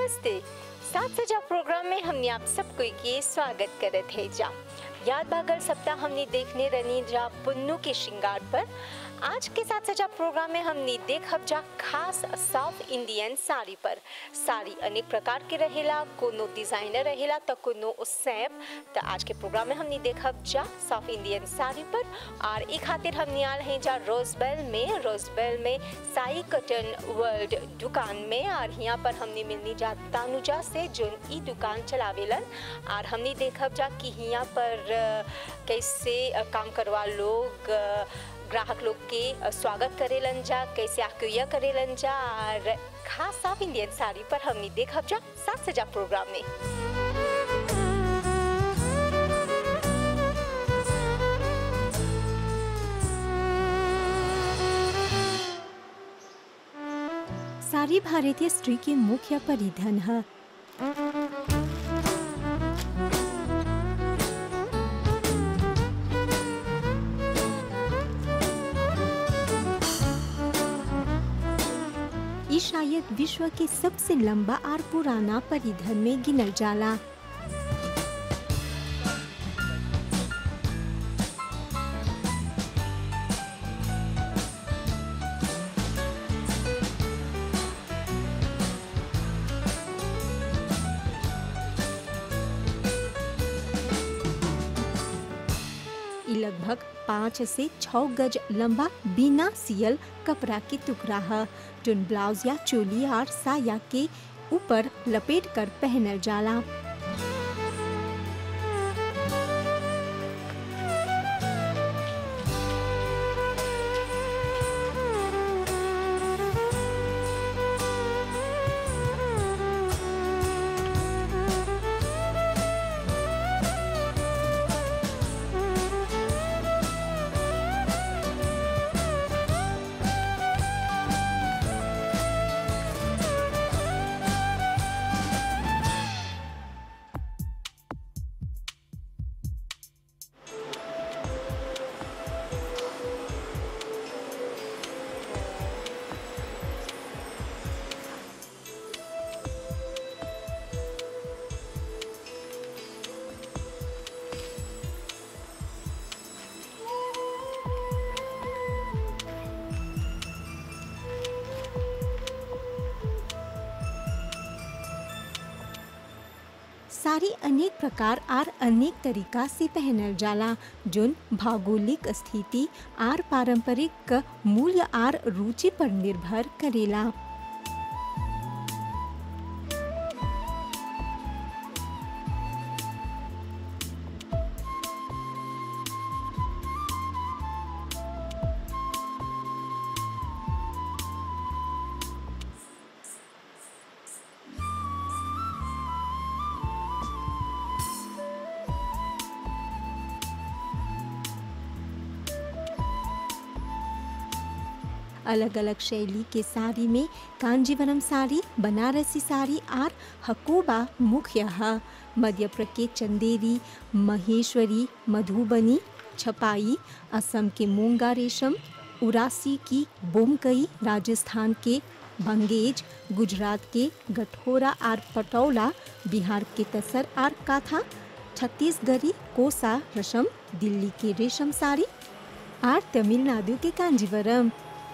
नमस्ते सात सजा प्रोग्राम में हमने आप सबको के स्वागत करत है जा याद बागल सप्ताह हमने देखने रनी जा पुन्नू के श्रृंगार पर आज के साथ सजा प्रोग्राम में हमने देखब जा खास साउथ इंडियन साड़ी पर साड़ी अनेक प्रकार के रहेला कोनो डिजाइनर रहेला तो कोनो सैप तो आज के प्रोग्राम में हमने देखब जा साउथ इंडियन साड़ी पर और एक खातिर हमने आल हैं जा रोजबेल में रोजबेल में साई कटन वर्ल्ड दुकान में और यहाँ पर हमने मिलनी जा तानुजा से जो ई दुकान चलावेलन और हमने देखब जा कि यहाँ पर अ, कैसे अ, काम करवा लोग अ, ग्राहक लोग के अ, स्वागत करेलन जा कैसे आक्रिया करेलन जा और खास साफ इंडियन साड़ी पर हमने देखब जा सात सजा प्रोग्राम में साड़ी भारतीय स्त्री के मुख्य परिधान है ई शायद विश्व के सबसे लंबा और पुराना परिधान में गिनल जाला ई लगभग पाँच से छः गज लंबा बिना सियल कपड़ा के टुकड़ा है जोन ब्लाउज या चोली और साया के ऊपर लपेट कर पहनल जाला साड़ी अनेक प्रकार और अनेक तरीका से पहनल जाला जोन भौगोलिक स्थिति और पारंपरिक मूल्य और रुचि पर निर्भर करेला अलग अलग शैली के साड़ी में कांजीवरम साड़ी बनारसी साड़ी और हकोबा मुख्य है मध्य प्रदेश के चंदेरी महेश्वरी मधुबनी छपाई असम के मूंगा रेशम उरासी की बोमकई राजस्थान के बंगेज गुजरात के गठोरा और पटौला बिहार के तसर और काथा छत्तीसगढ़ी कोसा रसम दिल्ली के रेशम साड़ी और तमिलनाडु के कांजीवरम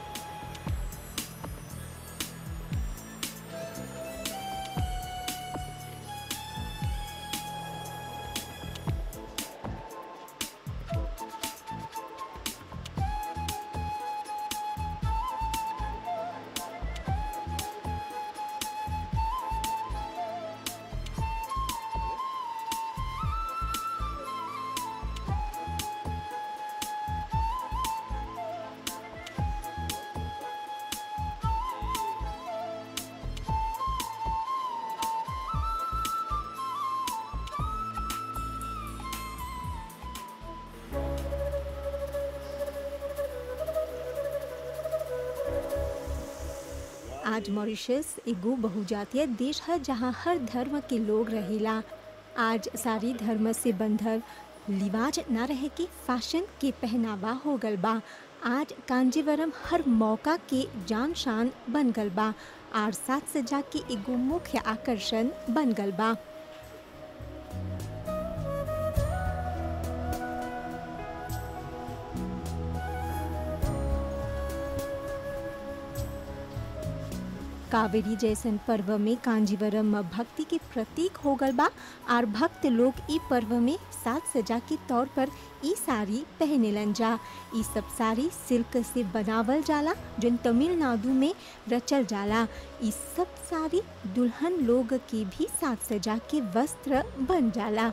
आज मॉरिशस एगो बहुजातीय देश है जहाँ हर धर्म के लोग रहेला आज सारी धर्म से बंधल लिवाज ना रहे कि फैशन के पहनावा हो गल बा आज कांजीवरम हर मौका के जान शान बन गल बा और साज सजा के एगो मुख्य आकर्षण बन गल बा कावेरी जैसन पर्व में कांजीवरम भक्ति के प्रतीक हो गल बा और भक्त लोग ई पर्व में साज सजा के तौर पर ई साड़ी पहनेलन जा ई सब साड़ी सिल्क से बनावल जाला जो तमिलनाडु में रचल जाला ई सब साड़ी दुल्हन लोग के भी साज सजा के वस्त्र बन जाला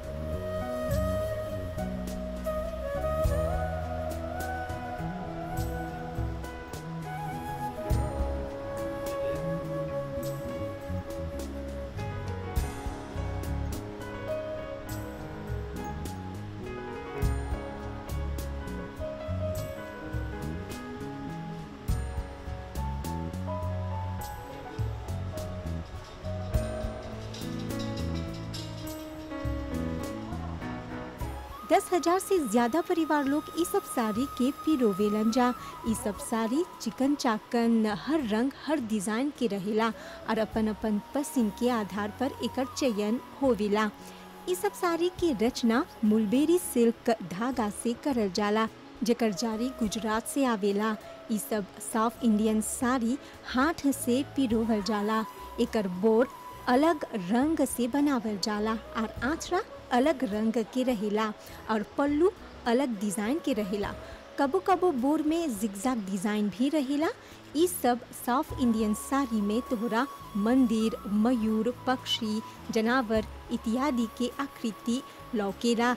दस हजार से ज्यादा परिवार लोग ई सब साड़ी के पिरोवेलन जा ई सब साड़ी चिकन चाकन हर रंग हर डिजाइन के रहेला और अपन अपन पसंद के आधार पर एकर चयन होवेला ई सब साड़ी के रचना मुलबेरी सिल्क धागा से करल जाला जेकर जारी गुजरात से आवेला ई सब साउथ इंडियन साड़ी हाथ से पिरोवल जाला एकर बोर अलग रंग से बनावल जाला और आँचरा अलग रंग के रहेला और पल्लू अलग डिज़ाइन के रहेला कबो कबो बोर में जिगजैग डिज़ाइन भी रहेला ई सब साउथ इंडियन साड़ी में तोहरा मंदिर मयूर पक्षी जनावर इत्यादि के आकृति लौकेला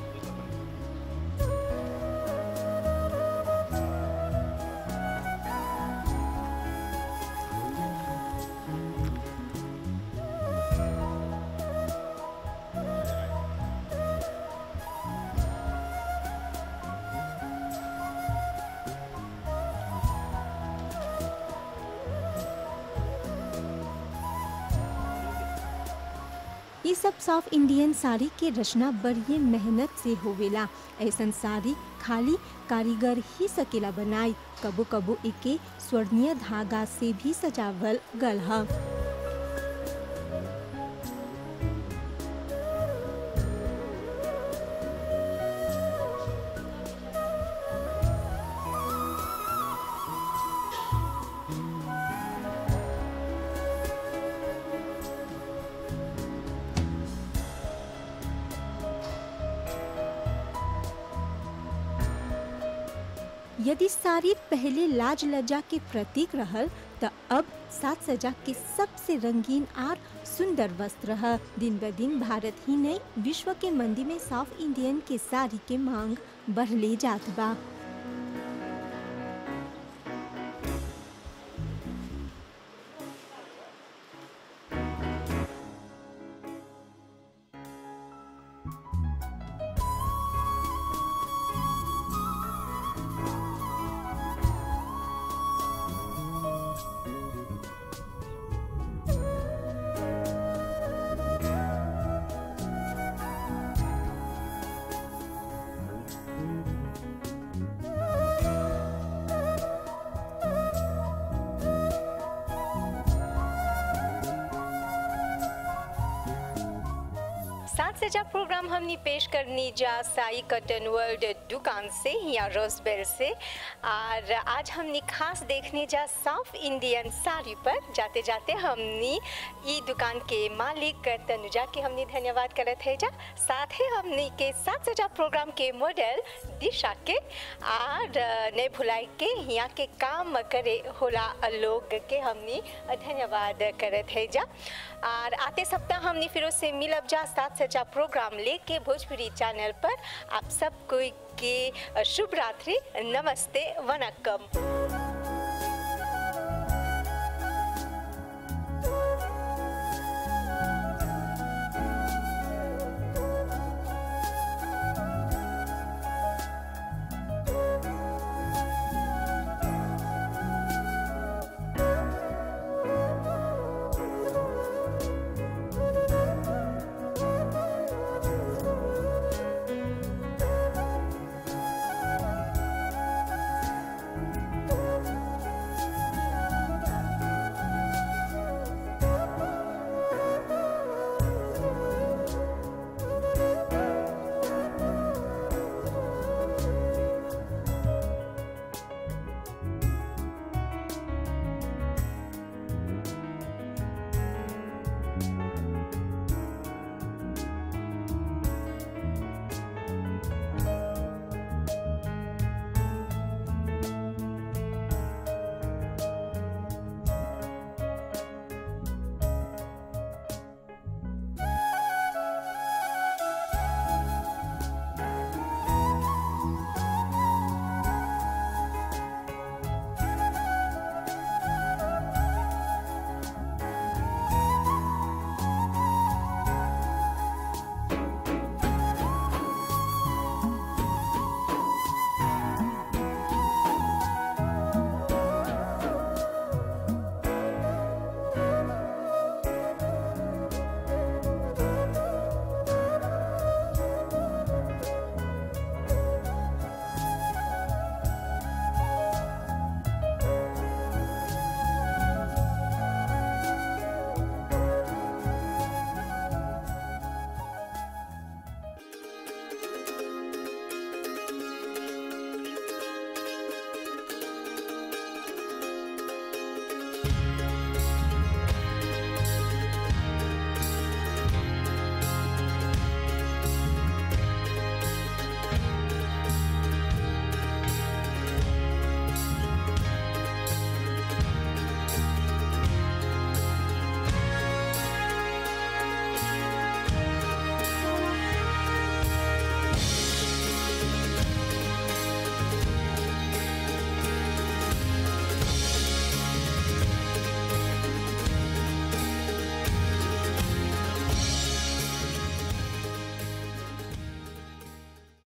ये सब साउथ इंडियन साड़ी के रचना बड़ी मेहनत से होवेला ऐसन साड़ी खाली कारीगर ही सकेला बनाई कबो कबो एके स्वर्णीय धागा से भी सजावल गल ह यदि साड़ी पहले लाज लज्जा के प्रतीक रहल त अब साज सजा के सबसे रंगीन और सुंदर वस्त्र है दिन ब दिन भारत ही नहीं विश्व के मंदी में साउथ इंडियन के साड़ी के मांग बढ़ले जात बा साथ सजा प्रोग्राम हमने पेश करनी जा साई कटन वर्ल्ड दुकान से या रोजबेल से और आज हमने खास देखने जा साउथ इंडियन साड़ी पर जाते जाते हमने ई दुकान के मालिक तनुजा के हमने धन्यवाद करत है जा साथ ही हमने के साथ सजा प्रोग्राम के मॉडल दिशा के और ने भुलाई के यहाँ के काम करे होला लोग के हमने धन्यवाद करत है जा और आते सप्ताह हमने फिर से मिलब जा साथ सजा प्रोग्राम लेके भोजपुरी चैनल पर आप सब कोई के शुभ रात्रि नमस्ते वनक्कम